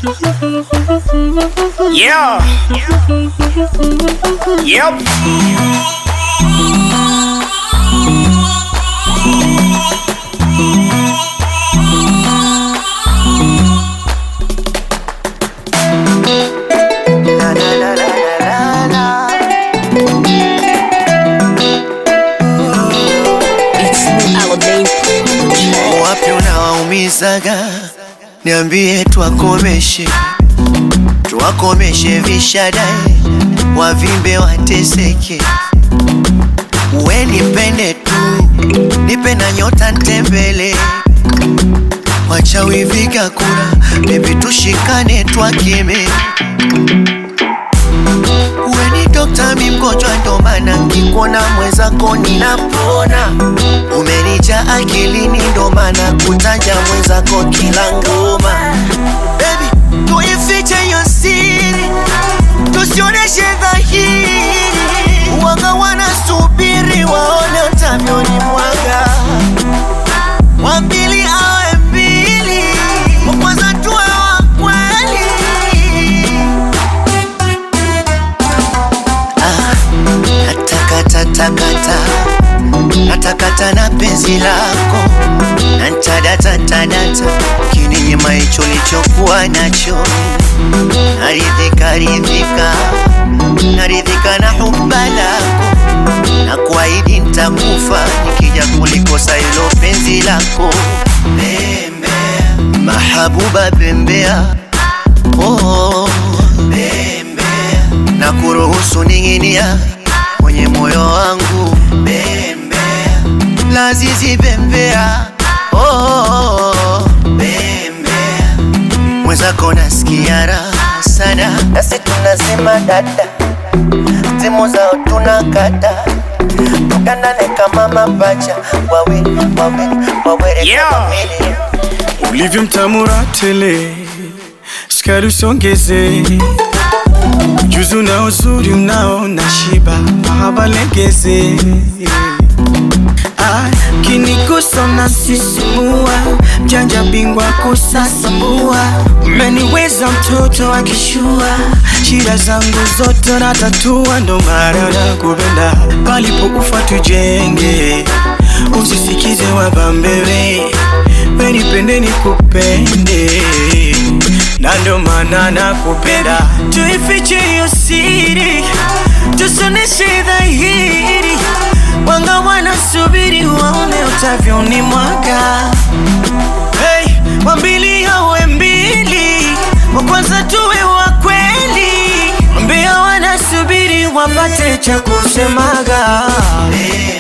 Yeah. Yep. La, la, la, la, la, la. It's new Aladdin Wapi unawaumizaga? Niambie tuwakomeshe, tuwakomeshe vishadae, wavimbe wateseke. We nipende tu, nipe na nyota ntembele, wachawi viga kura, bebi tushikane twakeme. We ni dokta, mi mgonjwa, ndo maana nkikuona mwenzako ninapona. Umenija akilini, ndo maana kutaja mwenzako kila ngoma. Baby, tuifiche hiyo siri, tusioneshe dhahiri. Wanga wanasubiri waone utavyoni mwaga, wa mbili awe mbili, wa kwanza tuwe wa kweli. Natakata takata natakata na penzi lako nantadata ntadata kininyima hicho lichokuwa nacho naridhika ridhika naridhika na huba lako na kuahidi ntakufa nikija kulikosa hilo penzi lako bembea mahabuba bembea oh, bembea na kuruhusu ning'inia kwenye moyo wangu bembea lazizi bembea oh, bembea mwenzako nasikia raha sana nasi tunasema dada timu zao tunakata tukandane kama mapacha wawili wawili wawili Yeah. kama mili ulivyo mtamura tele, sukari usongeze, ujuzi na uzuri unao na shiba, mahaba legeze Ah, kinigusa na sisimua, mjanja bingwa kusasambua, umeniweza mtoto akishua, shida zangu zote natatua, ndo maana nakupenda, palipo ufa tujenge, usisikize wabambewe, wenipende nikupende, na ndo maana nakupenda, tuifiche hiyo siri, tusoneshe dhahiri Wanga wanasubiri waone utavyoni mwaga hey, wambili awe mbili, wa kwanza tuwe wa kweli, wambia wanasubiri wapate cha kusemaga bembea